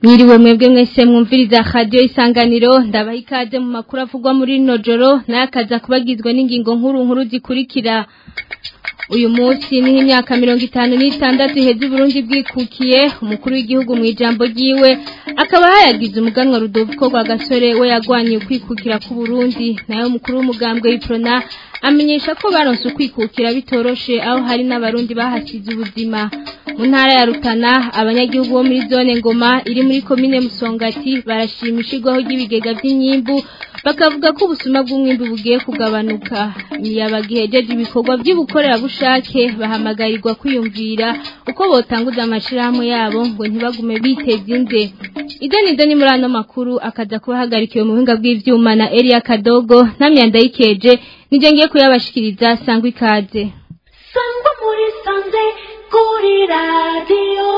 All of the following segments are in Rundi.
Mwiriwe mwebwe mwese mwumviriza radio isanganiro ndabaha ikaze mu makuru avugwa muri rino joro n'akaza kubagizwe n'ingingo nkuru nkuru zikurikira uyu munsi ni imyaka mirongo itanu n'itandatu iheze Burundi bwikukiye umukuru w'igihugu mu ijambo ryiwe akaba hayagize umuganwa Rudoviko rwa gasore we yagwanye ukwikukira ku Burundi nayo umukuru w'umugambwe w'iprona amenyesha ko baronse ukwikukira bitoroshe aho hari n'abarundi bahasize ubuzima mu ntara ya Rutana abanyagihugu bo muri zone ngoma iri muri komine Musongati barashima ishigwaho ry'ibigega by'inyimbu bakavuga ko ubusuma bw'umwimbu bugiye kugabanuka yabagihejeje ibikorwa by'ubukorerabushake bahamagarirwa kwiyumvira uko botanguza amashirahamwe yabo ngo ntibagume biteze inze idoni idoni muri ano makuru akaza kubahagarikiwe mu buhinga bw'ivyuma na Elia Kadogo namyanda yikeje nije ngiye kuyabashikiriza sangwa ikaze sangwa muri sanze kuri radio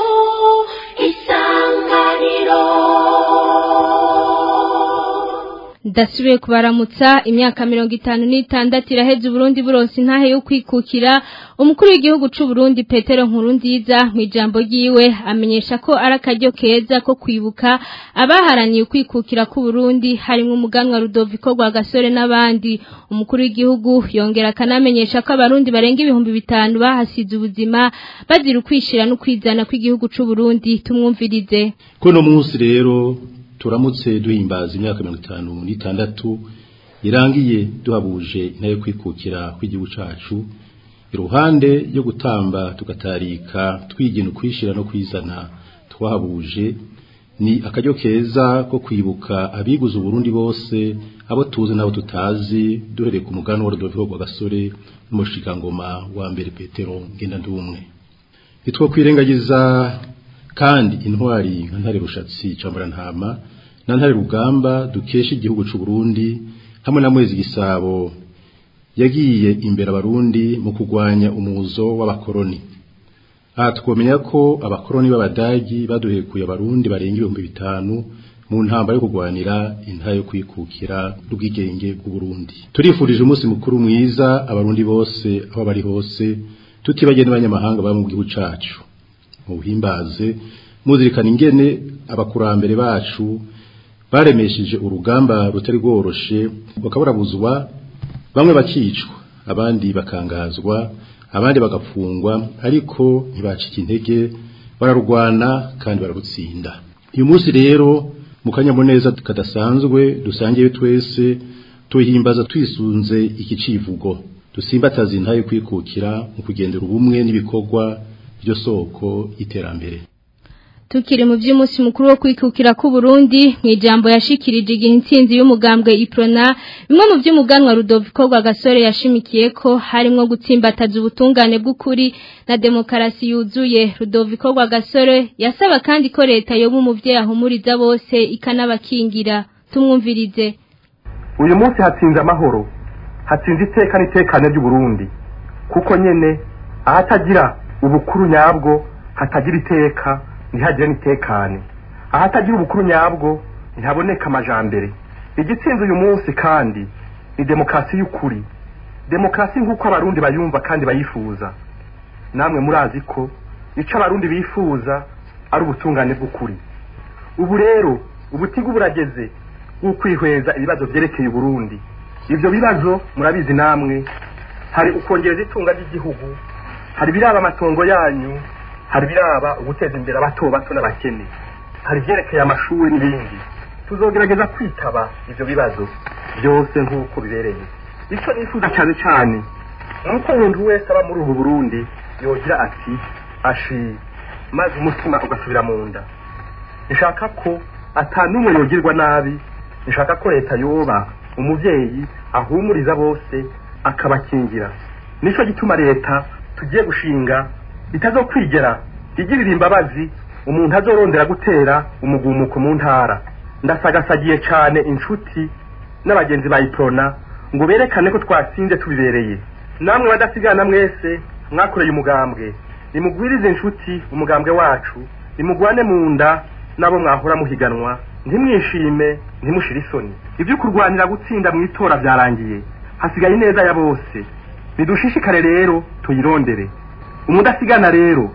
isanganiro Dasubiye kubaramutsa imyaka mirongo itanu n'itandatu iraheze Burundi buronse intahe yo kwikukira umukuru w'igihugu c'u Burundi Petero Nkurunziza mu ijambo ryiwe amenyesha ko ari akaryo keza ko kwibuka abaharaniye kwikukira ku Burundi harimo umuganwa Rudoviko rwa gasore n'abandi umukuru w'igihugu yongera akanamenyesha ko abarundi barenga ibihumbi bitanu bahasize ubuzima bazira ukwishira no kwizana kw'igihugu c'u Burundi tumwumvirize kuno munsi rero turamutse duhimbaza imyaka mirongo itanu n'itandatu irangiye duhabuje intare kwikukira kw'igihugu cacu iruhande yo gutamba tugatarika twigena ukwishira no kwizana twahabuje ni akaryo keza ko kwibuka abiguze uburundi bose abo tuzi n'abo tutazi duhereye ku mugani wa Rodolfo rwa gasore n'umushikangoma wa mbere Petero ngenda ndumwe nitwo kwirengagiza kandi intwari nka ntare rushatsi cambara ntama na ntare rugamba dukesha igihugu c'u Burundi hamwe na mwezi gisabo yagiye imbere abarundi mu kugwanya umuzo w'abakoroni aha twomenya ko abakoroni b'abadagi baduhekuye abarundi barenga ibihumbi bitanu mu ntambara yo kugwanira intara yo kwikukira n'ubwigenge bw'u Burundi turifurije umunsi mukuru mwiza abarundi bose aho bari hose tutibagiye n'abanyamahanga baba mu gihugu cacu mu buhimbaze muzirikana ingene abakurambere bacu baremesheje urugamba rutari rworoshe bakaburabuzwa bamwe bakicwa abandi bakangazwa abandi bagafungwa ariko ntibacika intege bararwana kandi bararutsinda uyu munsi rero mu kanyamuneza kadasanzwe dusangiye twese tuhimbaza twisunze iki civugo dusimbataza intaye kwikukira mu kugendera ubumwe n'ibikorwa byo soko iterambere Tukiri mu by'umunsi mukuru wo kwikukira ku Burundi mu ijambo yashikirije igihe intsinzi y'umugambwe Iprona bimwe mu by'umuganwa Rudoviko rwa gasore yashimikiye ko harimo gutsimbataza ubutungane bw'ukuri na demokarasi yuzuye Rudoviko rwa gasore yasaba kandi ko leta yo mu muvyeyi ahumuriza bose ikanabakingira tumwumvirize uyu munsi hatsinze amahoro hatsinze iteka n'itekane ry'u Burundi kuko nyene ahatagira ubukuru nyabwo hatagira iteka ntihagire n'itekane ahatagira ubukuru nyabwo ntihaboneka amajambere igitsinze uyu munsi kandi ni demokarasi y'ukuri demokarasi nk'uko abarundi bayumva kandi bayifuza namwe murazi ko icyo abarundi bifuza ari ubutungane bw'ukuri ubu rero ubutigu burageze bw'ukwihweza ibibazo byerekeye uburundi ibyo bibazo murabizi namwe hari ukongereza itunga ry'igihugu hari biraba amatongo yanyu hari biraba uguteza imbere abato bato n'abakene hari ibyerekeye amashuri n'ibindi tuzogerageza kwitaba ibyo bibazo byose nk'uko bibereye icyo nifuza cyane cyane ni uko umuntu wese aba muri ubu burundi yogira ati ashi maze umutima ugasubira mu nda nshaka ko atanumwe yogirwa nabi nshaka ko leta yoba umubyeyi ahumuriza bose akabakingira nicyo gituma leta tugiye gushinga itazokwigera igirira imbabazi umuntu azorondera gutera umugumuko mu ntara ndasagasagiye cyane inshuti n'abagenzi bayiprona ngo berekane ko twatsinze tubibereye namwe badasigana mwese mwakoreye umugambwe nimugwirize inshuti umugambwe wacu nimugwane mu nda n'abo mwahora muhiganwa ntimwishime ntimushire isoni ibyo kurwanira gutsinda mu itora byarangiye hasigaye ineza ya bose nidushishikare rero tuyirondere umudasigana rero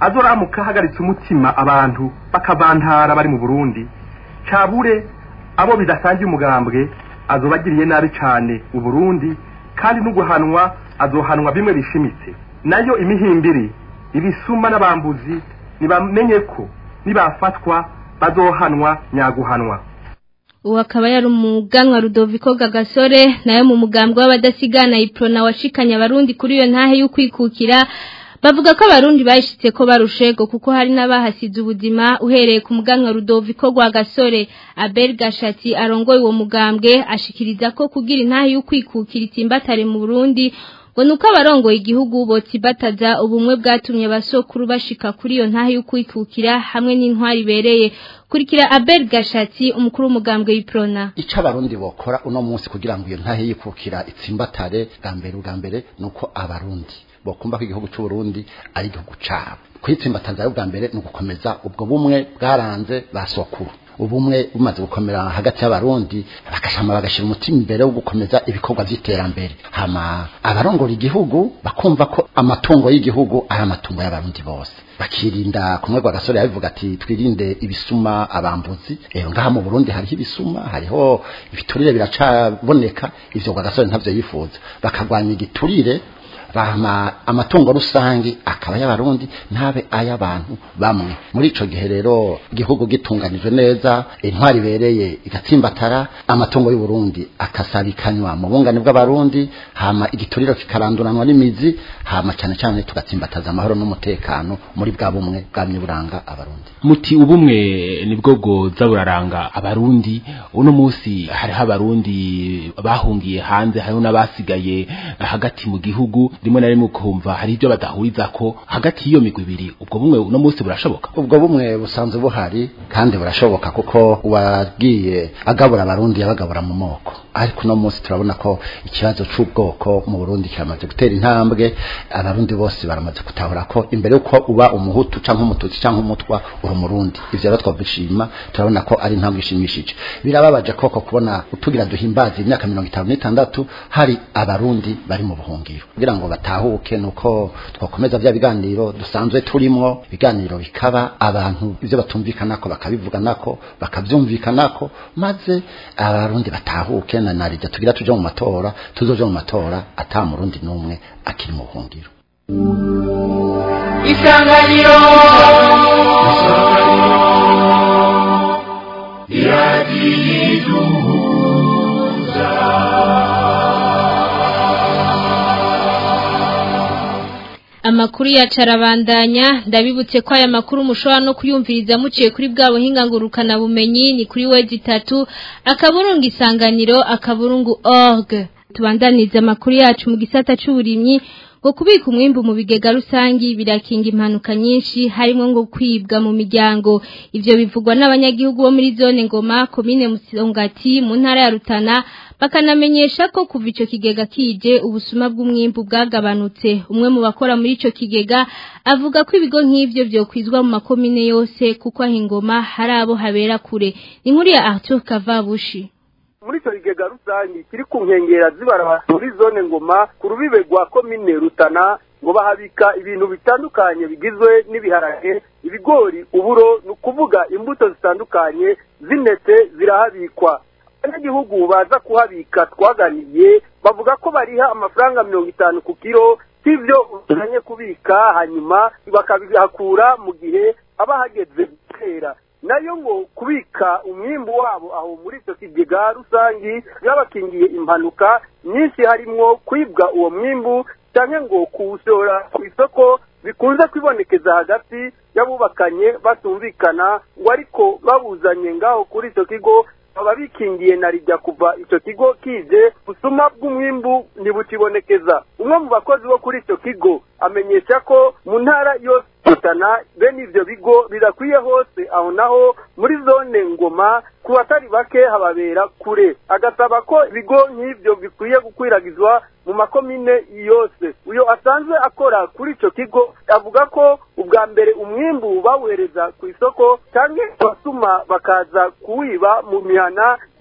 azoramuka ahagaritse umutima abantu bakavantara bari mu burundi cabure abo bidasangiye umugambwe azobagiriye nabi cane mu burundi kandi n'uguhanwa azohanwa bimwe bishimitse nayo imihimbiri ibisuma n'abambuzi nibamenye ko nibafatwa bazohanwa nyaguhanwa ubu akaba yari umuganwa Rudoviko Gagasore nayo mu mugambwe w'abadasigana iprona washikanye abarundi kuri iyo ntahe y'ukwikukira bavuga ko abarundi bayishitse ko barushego kuko hari n'abahasize ubuzima uhereye ku muganwa Rudoviko Gasore Abel Gashati arongoye uwo mugambwe ashikiriza ko kugira intahe y'ukwikukira itimbatare mu Burundi ngo nuko abarongoye igihugu botsibataza ubumwe bwatumye basokuru bashika kuri iyo ntahe y'ukwikukira hamwe n'intwari ibereye kurikira Abel Gashati umukuru w'umugambwe w'iprona ico abarundi bokora uno munsi kugira ngo iyo ntahe yikukira itsimbatare bwa mbere bwa mbere nuko abarundi bokumva ko igihugu cy'u Burundi ari igihugu cabo kwitsimbataza bwa mbere ni ugukomeza ubwo bumwe bwaranze basokuru ubumwe bumaze gukomera hagati y'abarundi bagashama bagashira umutima imbere wo gukomeza ibikorwa by'iterambere hama abarongora igihugu bakumva ko amatungo y'igihugu ari amatungo y'abarundi bose bakirinda kumwe kwa gasore yabivuga ati twirinde ibisuma abambuzi eh ngaha mu Burundi hariho ibisuma hariho ibiturire biracaboneka ivyo kwa gasore ntavyo yifuza bakagwanya igiturire bahama amatungo rusangi akaba y'abarundi ntabe ay'abantu bamwe muri ico gihe rero igihugu gitunganijwe neza intwari bereye igatsimbatara amatungo y'u Burundi akasabikanywa mu bungane bw'abarundi hama igituriro kikaranduranwa n'imizi hama cyane cyane tugatsimbataza amahoro n'umutekano muri bwa bumwe bwamye buranga abarundi muti ubumwe nibwo bwoza buraranga abarundi uno munsi hariho abarundi bahungiye hanze hariho n'abasigaye hagati mu gihugu rimwe na rimwe ukumva hari ibyo badahuriza ko hagati y'iyo migwi ibiri ubwo bumwe uno munsi burashoboka ubwo bumwe busanzwe buhari kandi burashoboka kuko wagiye agabura abarundi yabagabura mu moko ariko uno munsi turabona ko ikibazo c'ubwoko mu Burundi kiramaze gutera intambwe abarundi bose baramaze gutahura ko imbere yuko uba umuhutu canke umututsi canke umutwa uri umurundi ivyo rero twabishima turabona ko ari intambwe ishimishije birababaje koko kubona utugira duhimbaza imyaka mirongo itanu n'itandatu hari abarundi bari mu buhungiro kugira ngo batahuke nuko twakomeza bya biganiro dusanzwe turimo ibiganiro bikaba abantu ivyo batumvikanako bakabivuganako bakavyumvikanako maze abarundi batahuke na narija tugira tuje mu matora tuzoje mu matora ata murundi numwe akiri mu buhungiro isanganiro Amakuru ya carabandanya ndabibutse ko aya makuru mushobora no kuyumviriza muciye kuri bwa buhinga ngurukana bumenyi ni kuri wezi itatu akaburungu isanganiro akaburungu org tubandaniza amakuru yacu mu gisata c'uburimyi ngo kubika umwimbu mu bigega rusangi birakinga impanuka nyinshi harimo ngo kwibwa mu miryango ivyo bivugwa n'abanyagihugu bo muri zone ngoma komine musongati mu ntara ya Rutana bakanamenyesha ko kuva ico kigega kije ubusuma bw'umwimbu bwagabanutse umwe mu bakora muri ico kigega avuga ko ibigo nk'ivyo vyokwizwa mu makomine yose kuko aho ingoma hari abo habera kure ni nkuru ya Arthur Kavabushi muri icyo kigega rusange kiri ku nkengera zibara muri zone ngoma ku rubibe rwa komine rutana ngo bahabika ibintu bitandukanye bigizwe n'ibiharage ibigori uburo ni ukuvuga imbuto zitandukanye zinetse zirahabikwa abanyagihugu baza kuhabika twaganiye bavuga ko bariha amafaranga mirongo itanu ku kiro cy'ibyo uzanye kubika hanyuma bakabihakura mu gihe haba hageze gutera nayo ngo kubika umwimbu wabo aho muri icyo kigega rusangi byabakingiye impanuka nyinshi harimwo kwibwa uwo mwimbu cyangwa ngo kuwushora ku isoko bikunze kwibonekeza hagati y'abubakanye batumvikana ngo ariko babuzanye ngaho kuri icyo kigo baba bikingiye na rijya kuva icyo kigo kije busuma bw'umwimbu ntibukibonekeza umwe mu bakozi bo kuri icyo kigo amenyesha ko mu ntara yose gutana bene ibyo bigo birakwiye hose aho naho muri zone ngoma ku batari bake hababera kure agasaba ko ibigo nk'ibyo bikwiye gukwiragizwa mu makomine yose uyo asanzwe akora kuri icyo kigo avuga ko ubwa mbere umwimbu bawuhereza ku isoko cyangwa abasuma bakaza kuwiba mu mihana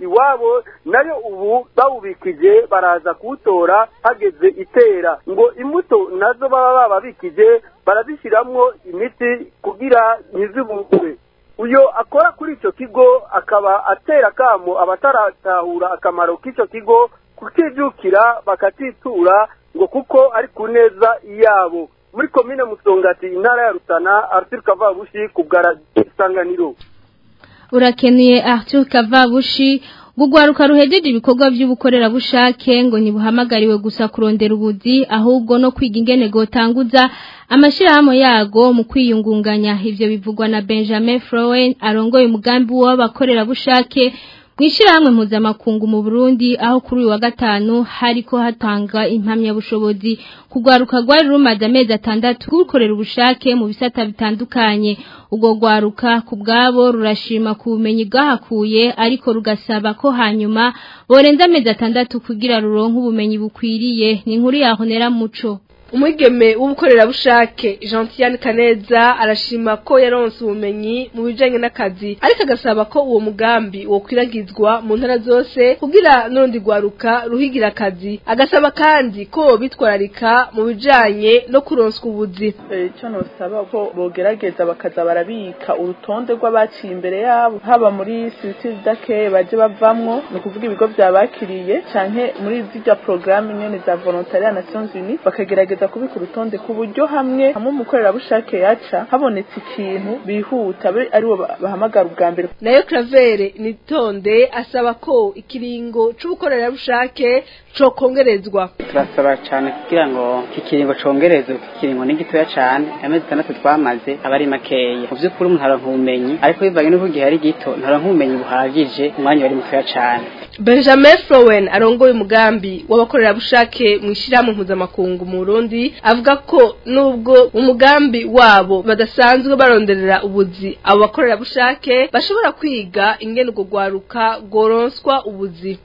iwabo nayo ubu bawubikije baraza kuwutora hageze itera ngo imbuto nazo baba bababikije barazishyiramo imiti kugira ntizibungwe uyo akora kuri icyo kigo akaba atera akamo abataratahura akamaro k'icyo kigo kukijukira bakatitura ngo kuko ari ku neza yabo muri komine musongati intara ya rutana arthur kavabushi ku bwa isanganiro urakenuye Arthur Kavabushi Gugwaruka ruhejeje ibikorwa by'ubukorerabushake ngo ntibuhamagariwe gusa kurondera ubuzi ahubwo no kwiga ingene gotanguza amashirahamwe yago mu kwiyungunganya ivyo bivugwa na Benjamin Frowen arongoye umugambi w'abakorerabushake Mwishirahamwe mpuzamakungu mu Burundi aho kuri uyu wa gatanu hariko hatanga impamyabushobozi kugwaruka rwari rumaze amezi atandatu gukorera ubushake mu bisata bitandukanye ubwo gwaruka ku bwabo rurashima ku bumenyi bwahakuye ariko rugasaba ko hanyuma borenza amezi atandatu kugira ruronke ubumenyi bukwiriye ni inkuru yahonera muco umwigeme w'ubukorerabushake Jean Kaneza arashima ko yaronse ubumenyi mu bijanye n'akazi ariko agasaba ko uwo mugambi wokwiragizwa mu ntara zose kugira n'urundi rwaruka ruhigira akazi agasaba kandi ko bitwararika mu bijanye no kuronswa ubuzi icyo nosaba ko bogerageza bakaza barabika urutonde rw'abaciye imbere yabo haba muri siriti dake baje bavamwo ni ukuvuga ibigo byabakiriye canke muri zirya porogaramu nyene za volontariat nations unies bakagerageza kubika urutonde ku buryo hamwe hamwe umukorerabushake yaca habonetse ikintu bihuta be aribo bahamagara ubwa mbere nayo Claver nitonde asaba ko ikiringo c'ubukorerabushake co kongerezwa turasaba cyane kugira ngo iki kiringo congerezwe ikiringo ni gitoya cyane amezi atandatu twamaze aba ari makeya mu by'ukuri umuntu aronka ubumenyi ariko bivanye n'uko igihe ari gito ntaronka ubumenyi buhagije umwanya wari mutoya cyane Benjamin Frowen arongoye umugambi w'abakorerabushake mu ishyirahamwe mpuzamakungu mu Burundi avuga ko nubwo umugambi wabo badasanzwe baronderera ubuzi abo bakorerabushake bashobora kwiga ingene urwo rwaruka rworonswa ubuzi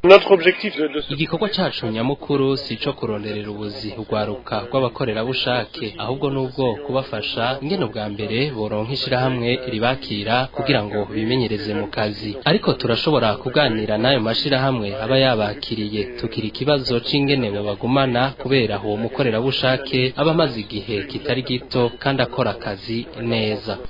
igikorwa cyacu nyamukuru si ico kuronderera ubuzi urwaruka rw'abakorerabushake ahubwo nubwo kubafasha ingene bwa mbere boronka ishirahamwe ribakira kugira ngo bimenyereze mu kazi ariko turashobora kuganira n'ayo mashirahamwe aba yabakiriye tukira ikibazo c'ingene babagumana kubera uwo mukorerabushake aba amaze igihe kitari gito kandi akora akazi neza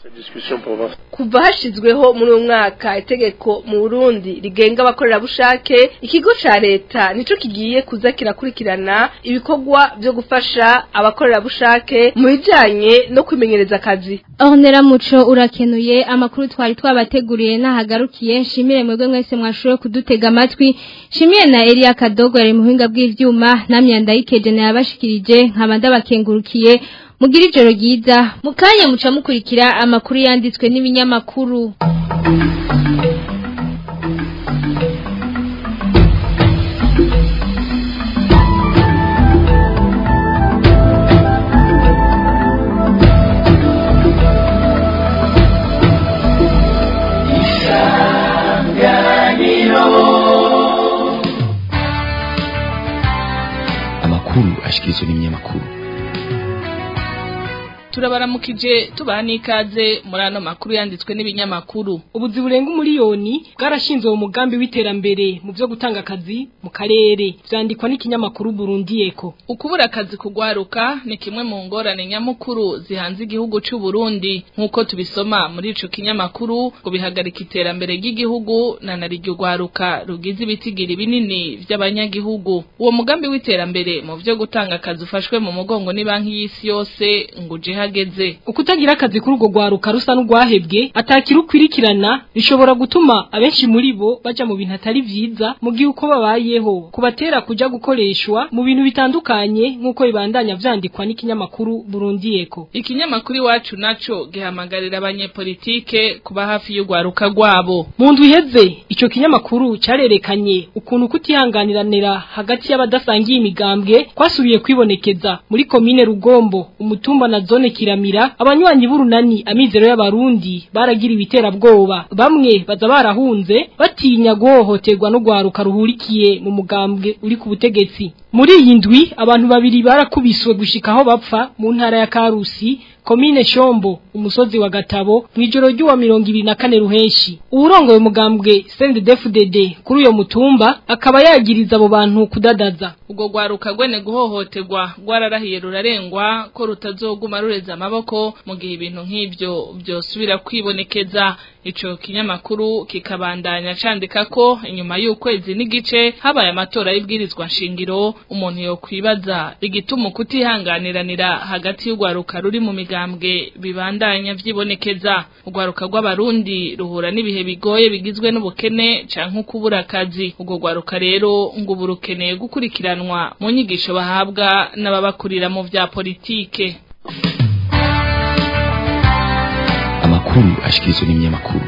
kuva hashizweho muri uyu mwaka itegeko mu Burundi rigenga abakorerabushake ikigo ca leta nico kigiye kuza kirakurikirana ibikorwa byo gufasha abakorerabushake mu bijanye no kwimenyereza akazi Ornera muco urakenuye amakuru twari twabateguriye nahagarukiye nshimire mwebwe mwese mwashoboye kudutega amatwi shimiye na Elia Kadogo yari muhinga bw'ivyuma namye ndayikeje na yabashikirije nkaba ndabakengurukiye mugira ijoro ryiza mukanye muca mukurikira amakuru yanditswe n'ibinyamakuru amakuru ashikirizwa n'ibinyamakuru turabaramukije tubaha n'ikaze muri ano makuru yanditswe n'ibinyamakuru ubuzi burenga umuriyoni bwarashinzwe mu mugambi w'iterambere mu byo gutanga akazi mu karere byandikwa n'ikinyamakuru Burundi Eko ukubura akazi kugwaruka ni kimwe mu ngorane nyamukuru zihanze igihugu cy'u Burundi nk'uko tubisoma muri ico kinyamakuru ngo bihagarika iterambere ry'igihugu na nariryo gwaruka rugize ibitigiri binini by'abanyagihugu uwo mugambi w'iterambere mu byo gutanga akazi ufashwe mu mugongo ni banki y'isi yose ngo uje hageze ukutagira akazi kuri urwo rwaruka rusa n'urwahebwe atakira ukwirikirana bishobora gutuma abenshi muri bo baja mu bintu atari vyiza mu gihe uko babayeho kubatera kuja gukoreshwa mu bintu bitandukanye nk'uko bibandanya vyandikwa n'ikinyamakuru Burundi Eko ikinyamakuru iwacu naco gihamagarira abanyepolitike kuba hafi y'urwaruka rwabo mu ndwi iheze ico kinyamakuru carerekanye ukuntu kutihanganiranira hagati y'abadasangiye imigambwe kwasubiye kwibonekeza muri komine Rugombo umutumba na zone kiramira abanywanyi b'urunani amizero y'abarundi baragira ibiterabwoba bamwe baza barahunze batinya guhohoterwa no gwaruka ruhurikiye mu mugambwe uri ku butegetsi muri iyi ndwi abantu babiri barakubiswe gushika aho bapfa mu ntara ya Karusi komine Shombo umusozi wa Gatabo mwijoro ry'uwa 24 ruheshi urongoye umugambwe CNDD-FDD kuri uyo mutumba akaba yagiriza abo bantu kudadaza ubwo gwaruka gwene guhohoterwa rwararahiye rurarengwa ko rutazoguma rureza amaboko mu gihe ibintu nk'ivyo byosubira kwibonekeza ico kinyamakuru kikabandanya candika ko inyuma y'ukwezi n'igice habaye amatora y'ibwirizwa nshingiro umuntu yo kwibaza igituma kutihanganiranira hagati y'ugwaruka ruri mu migambwe bibandanya vyibonekeza ugwaruka rw'abarundi ruhura n'ibihe bigoye bigizwe n'ubukene canke kubura akazi ubwo gwaruka rero ngo ubu rukeneye gukurikiranwa mu nyigisho bahabwa n'ababakurira mu vya politike amakuru ashikirizwa n'ibinyamakuru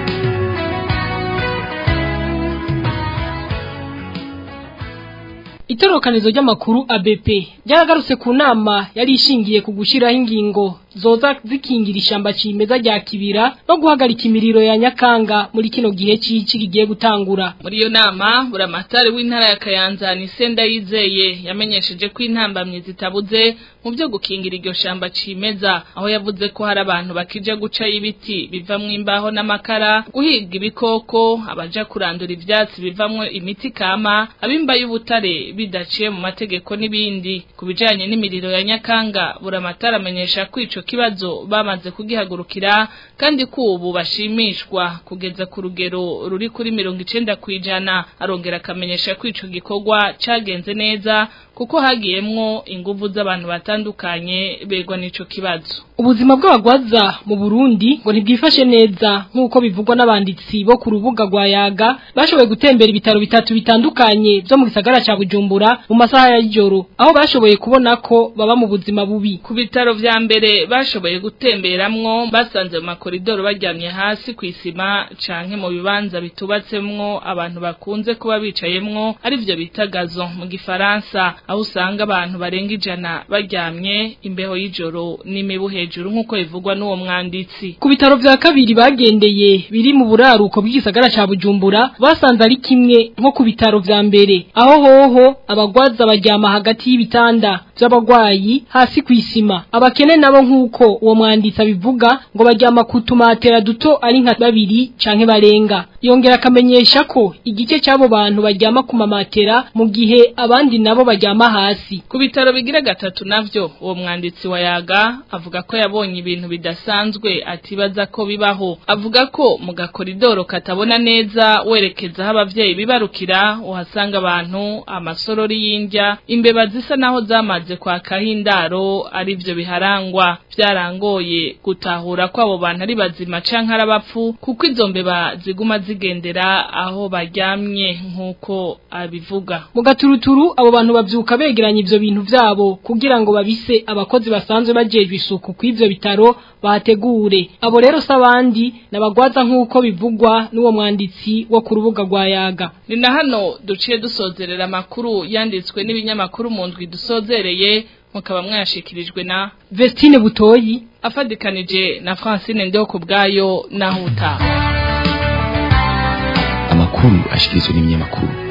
Itorokanizo ry'amakuru ABP ryaragarutse ku nama yari ishingiye ku gushiraho ingingo zoza zikingira ishamba cimeza rya kibira no guhagarika imiriro ya nyakanga muri kino gihe cici kigiye gutangura muri iyo nama buramatari w'intara ya Kayanza ni Senda yizeye yamenyesheje ko intambamye zitabuze mu byo gukingira iryo shamba cimeza aho yavuze ko hari abantu bakija guca ibiti bivamwe imbaho n'amakara guhiga ibikoko abaja kurandura ivyatsi bivamwe imiti kama abimba y'ubutare bidaciye mu mategeko n'ibindi kubijanye n'imiriro ya nyakanga buramatari amenyesha ko ico kibazo bamaze kugihagurukira kandi ko ubu bashimishwa kugeza ku rugero ruri kuri mirongo icenda kwijana arongera akamenyesha ko ico gikorwa cagenze neza kuko hagiyemwo inguvu z'abantu batandukanye begwa n'ico kibazo ubuzima bw'abagwaza mu Burundi ngo ntibwifashe neza nk'uko bivugwa n'abanditsi bo ku rubuga rwa yaga bashoboye gutembera ibitaro bitatu bitandukanye byo mu gisagara ca Bujumbura mu masaha ya joro aho bashoboye kubona ko baba mu buzima bubi ku bitaro vya mbere bashoboye gutemberamwo basanze mu makoridoro baryamye hasi ku isima canke mu bibanza bitubatsemwo abantu bakunze kuba bicayemwo ari byo bita gazo mu gifaransa aho usanga abantu barenga ijana baryamye imbeho y'ijoro n'imibu hejuru nk'uko bivugwa n'uwo mwanditsi ku bitaro vya kabiri bagendeye biri mu buraruko bw'igisagara ca Bujumbura basanze ari kimwe nko ku bitaro vya mbere aho hoho abagwaza baryama hagati y'ibitanda by'abagwayi hasi ku isima abakene nabo nk'uko uwo mwanditsi abivuga ngo baryama ku tumatera duto ari nka babiri canke barenga yongera akamenyesha ko igice cy'abo bantu baryama ku mamatera mu gihe abandi nabo baryama hasi ku bitaro bigira gatatu navyo uwo mwanditsi wa yaga avuga ko yabonye ibintu bidasanzwe atibaza ko bibaho avuga ko mu gakoridoro katabona neza werekeza aho abavyeyi bibarukira uhasanga abantu amasorori y'indya imbeba zisa naho zamaze kwakaho indaro ari byo biharangwa byarangoye gutahura ko abo bantu ari bazima canke ari abapfu kuko izo mbeba ziguma zigendera aho baryamye nk'uko abivuga mu gaturuturu abo bantu bavyuka begeranya ivyo bintu vyabo kugira ngo babise abakozi basanzwe bajejwe isuku kw'ivyo bitaro bategure abo rero sabandi nabagwaza nk'uko bivugwa n'uwo mwanditsi wo ku rubuga rwa yaga ni na hano duciye dusozerera amakuru yanditswe n'ibinyamakuru mu ndwi dusozereye mukaba mwayashikirijwe na Vestine Butoyi afadikanije na Francine Ndeho kubgayo na Huta amakuru ashikirizwa n'ibinyamakuru